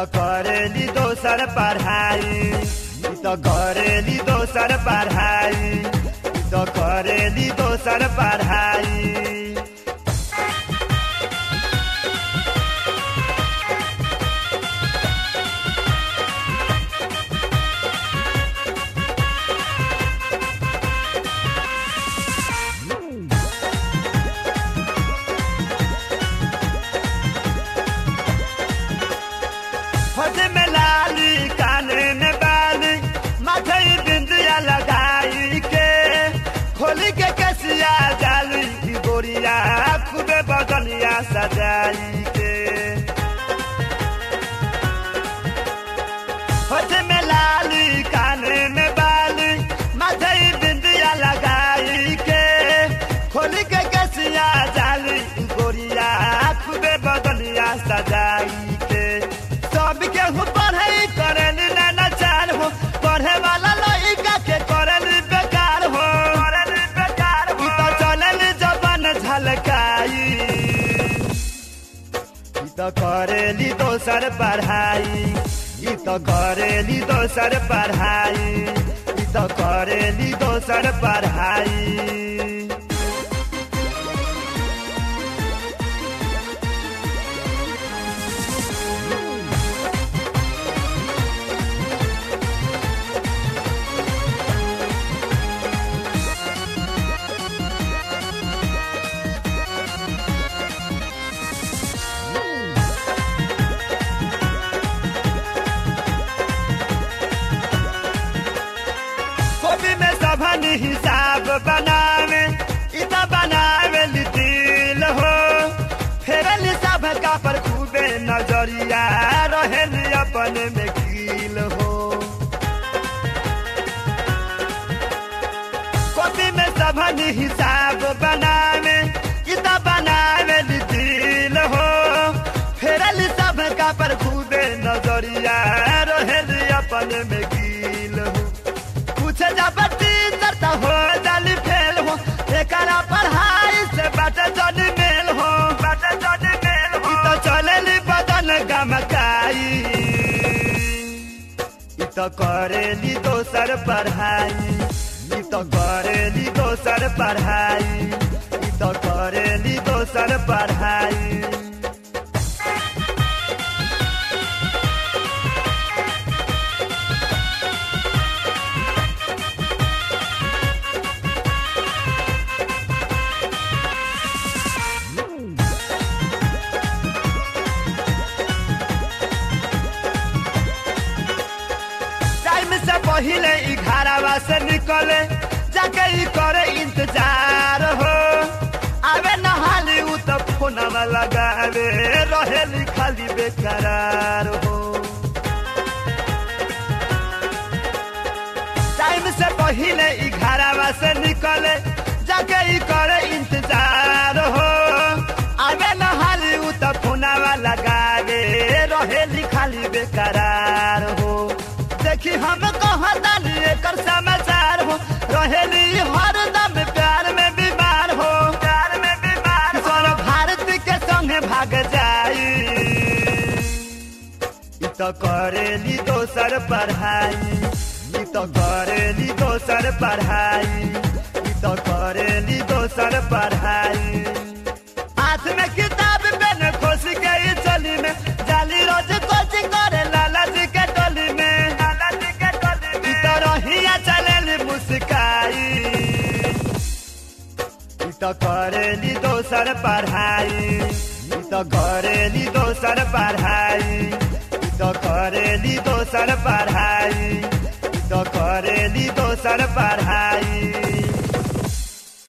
त करेली दोसर पढ़ाई ई त करेली दोसर पढ़ाई ई त करेली दोसर पढ़ाई होठ में लाली काने में बाली माथे बिंदिया लगाई के खोली के कसिया जाली की गोरिया खूबे बदनिया सजाई के होठ में लाली काने में बाली माथे बिंदिया लगाई के खोली के कसिया जाली की गोरिया खूबे बदनिया सजाई के सब केहू पढ़े करल ना चार हो पढ़े वाला लइका के करल बेकार हो करल बेकार हो तो चलल जबन झलकाई ई तो करेली दोसर पढ़ाई ई तो करेली दोसर पढ़ाई ई तो करेली दोसर पढ़ाई कॉपी में सभन हिसाब बनावे इत बनावे दिल हो फेरल सब का पर खूबे नजरिया रहेल अपन में कील हो कॉपी में सभन हिसाब बनावे इत बनावे दिल हो फेरल सब का पर खूबे नजरिया रहेल अपन में कील हो कुछ जबरती करता हो जाली फेल हो एकरा पढ़ाई से बाटे जन मेल हो बाटे जन मेल हो तो चलेली बदन गमकाई ई तो करेली दोसर पढ़ाई ई तो करेली दोसर पढ़ाई ई तो करेली दोसर पढ़ाई टाइम से पहले घरवा से निकले जाके ई करे इंतजार हो आवे नहाली उ तो फोनवा लगावे रहेली खाली बेकरार हो टाइम से पहले घरवा से निकले जाके ई करे इंतजार हो आवे नहाली उ तो फोनवा लगावे रहेली खाली बेकरार हो देखी हम कहतानी एकर समाचार हो रहेली हरदम प्यार में बीमार हो प्यार में बीमार सर भारत के संगे भाग जाई ई तो करेली दोसर पढ़ाई ई तो करेली दोसर पढ़ाई ई तो करेली दोसर पढ़ाई हाथ में किताब पेन खोस के ई चली में जाली रोज कोचिंग करे लाला जी के टोली में लाला जी के टोली में ई तो रहिया चलेली मुस्काई ई तो करेली दोसर पढ़ाई ई तो करेली दोसर पढ़ाई ई तो करेली दोसर पढ़ाई ई तो करेली दोसर पढ़ाई